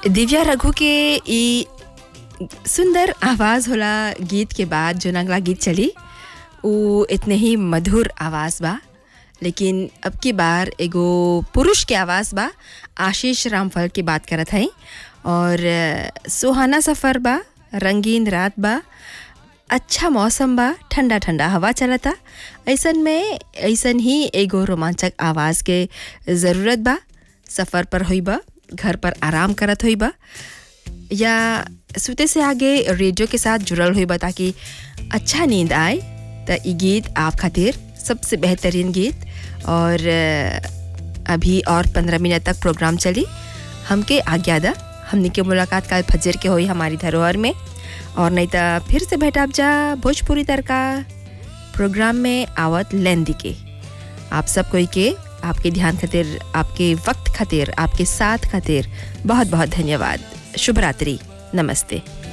दिव्या रघु के ई सुंदर आवाज़ होला गीत के बाद जो अगला गीत चली वो इतने ही मधुर आवाज़ बा लेकिन अब की बार एगो पुरुष के आवाज़ बा आशीष रामफल की बात करत हई और अ, सुहाना सफ़र बा रंगीन रात बा अच्छा मौसम बा ठंडा ठंडा हवा चलता ऐसन में ऐसन ही एगो रोमांचक आवाज़ के ज़रूरत बा सफ़र पर होई बा घर पर आराम करत होई बा या सुते से आगे रेडियो के साथ जुड़ल हुई बा ताकि अच्छा नींद आए तो ये गीत आप खातिर सबसे बेहतरीन गीत और अ, अभी और पंद्रह मिनट तक प्रोग्राम चली हमके आज्ञा दा हमने के मुलाकात कल फजर के हुई हमारी धरोहर में और नहीं तो फिर से भेट आप जा भोजपुरी तड़का प्रोग्राम में आवत लेंदी के आप सब कोई के आपके ध्यान खातिर आपके वक्त खातिर आपके साथ खातिर बहुत बहुत धन्यवाद शुभ रात्रि नमस्ते